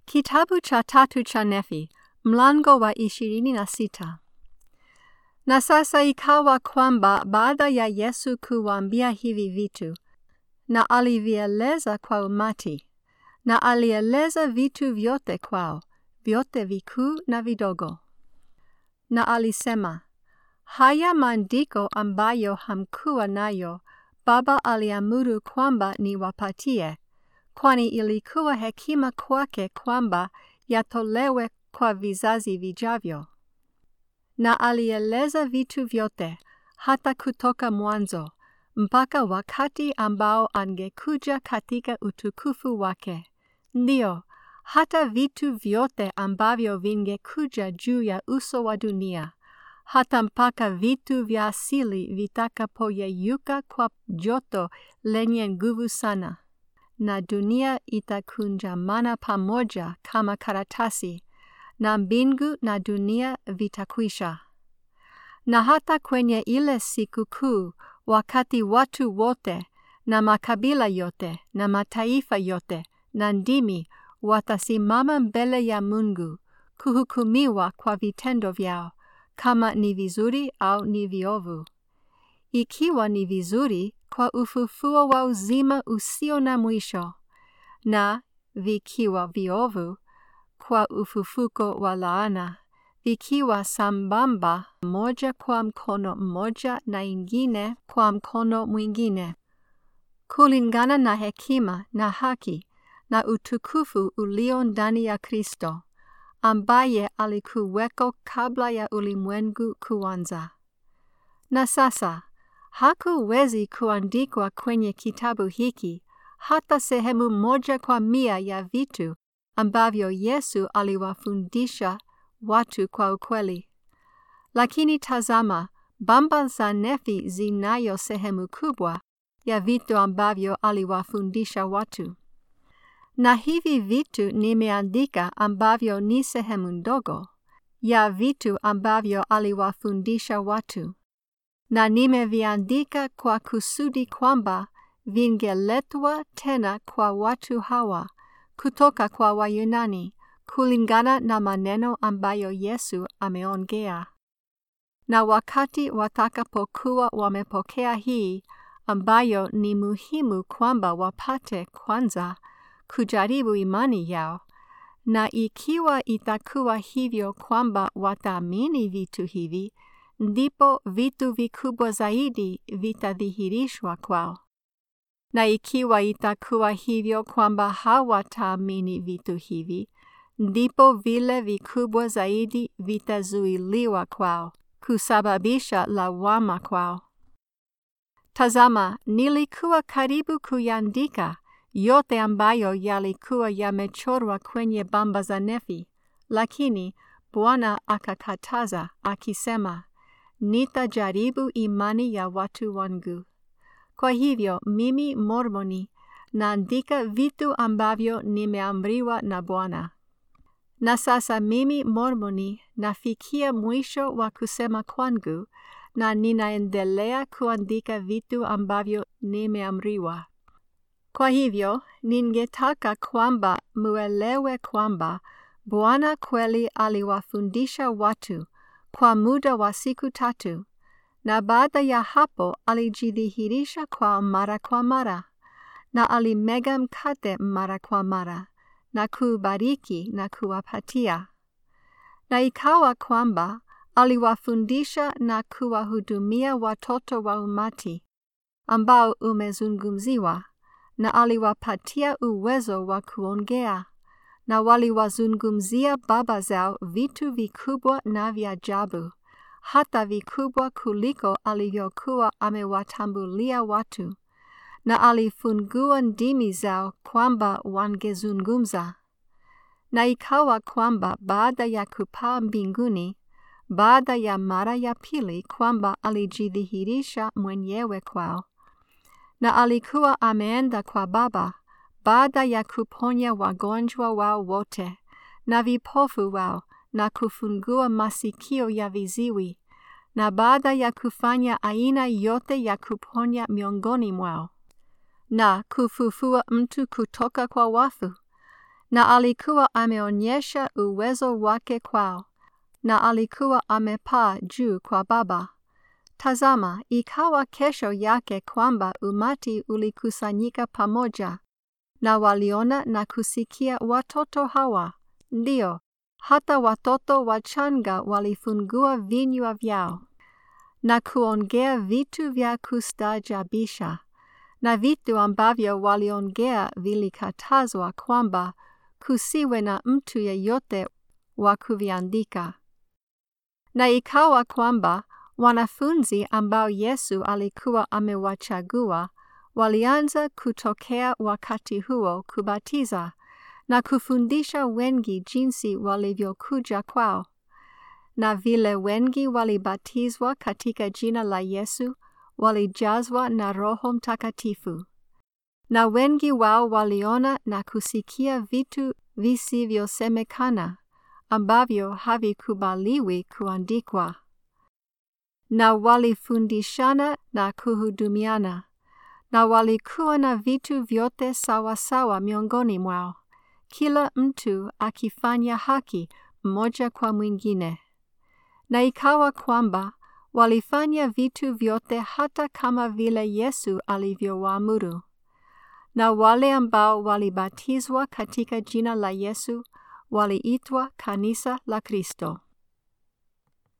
Kitabu cha tatu cha Nefi, mlango wa ishirini na sita. Na sasa ikawa kwamba baada ya Yesu kuwaambia hivi vitu, na alivieleza kwa umati, na alieleza vitu vyote kwao, vyote vikuu na vidogo. Na alisema, haya maandiko ambayo hamkuwa nayo, Baba aliamuru kwamba niwapatie, kwani ilikuwa hekima kwake kwamba yatolewe kwa vizazi vijavyo. Na alieleza vitu vyote, hata kutoka mwanzo, mpaka wakati ambao angekuja katika utukufu wake. Ndiyo, hata vitu vyote ambavyo vingekuja juu ya uso wa dunia, hata mpaka vitu vya asili vitakapoyeyuka kwa joto lenye nguvu sana na dunia itakunjamana pamoja kama karatasi, na mbingu na dunia vitakwisha. Na hata kwenye ile siku kuu, wakati watu wote na makabila yote na mataifa yote na ndimi watasimama mbele ya Mungu kuhukumiwa kwa vitendo vyao, kama ni vizuri au ni viovu. Ikiwa ni vizuri, kwa ufufuo wa uzima usio na mwisho, na vikiwa viovu, kwa ufufuko wa laana, vikiwa sambamba moja kwa mkono mmoja na ingine kwa mkono mwingine, kulingana na hekima na haki na utukufu ulio ndani ya Kristo, ambaye alikuweko kabla ya ulimwengu kuanza. Na sasa hakuwezi kuandikwa kwenye kitabu hiki hata sehemu moja kwa mia ya vitu ambavyo Yesu aliwafundisha watu kwa ukweli. Lakini tazama, bamba za Nefi zinayo sehemu kubwa ya vitu ambavyo aliwafundisha watu. Na hivi vitu nimeandika ambavyo ni sehemu ndogo ya vitu ambavyo aliwafundisha watu na nimeviandika kwa kusudi kwamba vingeletwa tena kwa watu hawa kutoka kwa Wayunani kulingana na maneno ambayo Yesu ameongea. Na wakati watakapokuwa wamepokea hii ambayo ni muhimu kwamba wapate kwanza kujaribu imani yao, na ikiwa itakuwa hivyo kwamba wataamini vitu hivi, ndipo vitu vikubwa zaidi vitadhihirishwa kwao. Na ikiwa itakuwa hivyo kwamba hawataamini vitu hivi, ndipo vile vikubwa zaidi vitazuiliwa kwao, kusababisha lawama kwao. Tazama, nilikuwa karibu kuyaandika yote ambayo yalikuwa yamechorwa kwenye bamba za Nefi, lakini Bwana akakataza akisema, nitajaribu imani ya watu wangu. Kwa hivyo mimi Mormoni naandika vitu ambavyo nimeamriwa na Bwana. Na sasa mimi Mormoni nafikia mwisho wa kusema kwangu na ninaendelea kuandika vitu ambavyo nimeamriwa. Kwa hivyo ningetaka kwamba muelewe kwamba Bwana kweli aliwafundisha watu kwa muda wa siku tatu, na baada ya hapo alijidhihirisha kwa mara kwa mara, na alimega mkate mara kwa mara, na kubariki na kuwapatia. Na ikawa kwamba aliwafundisha na kuwahudumia watoto wa umati ambao umezungumziwa, na aliwapatia uwezo wa kuongea na waliwazungumzia baba zao vitu vikubwa na vya ajabu, hata vikubwa kuliko alivyokuwa amewatambulia watu, na alifungua ndimi zao kwamba wangezungumza. Na ikawa kwamba baada ya kupaa mbinguni, baada ya mara ya pili, kwamba alijidhihirisha mwenyewe kwao, na alikuwa ameenda kwa Baba baada ya kuponya wagonjwa wao wote na vipofu wao na kufungua masikio ya viziwi na baada ya kufanya aina yote ya kuponya miongoni mwao na kufufua mtu kutoka kwa wafu na alikuwa ameonyesha uwezo wake kwao, na alikuwa amepaa juu kwa Baba. Tazama, ikawa kesho yake kwamba umati ulikusanyika pamoja, na waliona na kusikia watoto hawa, ndio hata watoto wachanga walifungua vinywa vyao na kuongea vitu vya kustaajabisha, na vitu ambavyo waliongea vilikatazwa kwamba kusiwe na mtu yeyote wa kuviandika. Na ikawa kwamba wanafunzi ambao Yesu alikuwa amewachagua walianza kutokea wakati huo kubatiza na kufundisha wengi jinsi walivyokuja kwao. Na vile wengi walibatizwa katika jina la Yesu, walijazwa na Roho Mtakatifu. Na wengi wao waliona na kusikia vitu visivyosemekana ambavyo havikubaliwi kuandikwa. Na walifundishana na kuhudumiana, na walikuwa na vitu vyote sawa sawa miongoni mwao, kila mtu akifanya haki mmoja kwa mwingine. Na ikawa kwamba walifanya vitu vyote hata kama vile Yesu alivyowaamuru. Na wale ambao walibatizwa katika jina la Yesu waliitwa kanisa la Kristo.